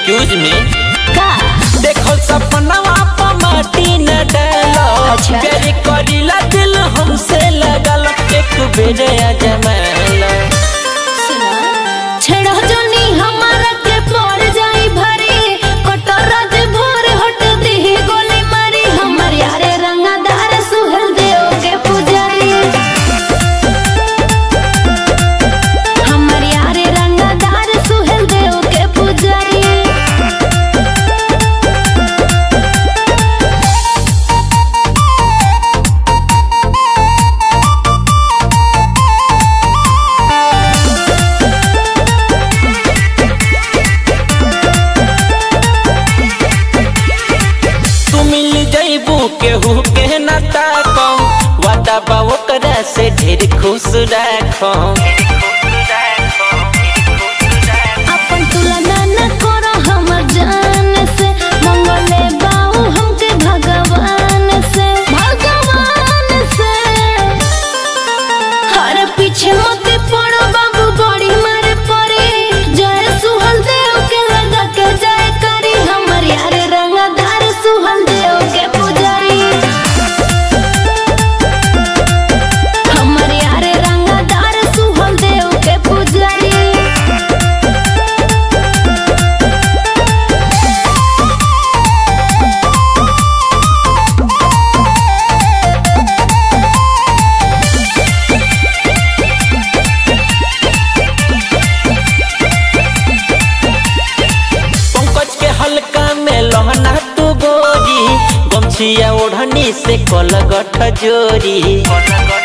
Excuse me का देखो सपनवा पर माटी न डालो अच्छा। प्यार करीला दिल हमसे लगल एक बेर अजमाला सुना छेड़ा जोनी हमारा के पड़ जाई भरी कटोरा जे भोर हट दी गोली मारी हमर यारे रंगदार सुहल देव के पुजारी हमर यारे रंगदार सुहल देव के पुजारी तू मिल जइबू केहू के न ताको वादा बा ओकरा से ढेर खुश राखो अपन तुलना न करो हमर जान से मंगले बाऊ हमके भगवान से भगवान से हर पीछे मत पड़ो बाबू बड़ी मारे पड़े जय सुहल देव के लगा के जय करी हमर यारे रंगदार सुहल देव के पुजारी हमर यारे रंगदार सुहल देव के पुजारी पंकज के हल्का में लहना तू गोरी गमछिया ओढ़नी से कलगठ जोरी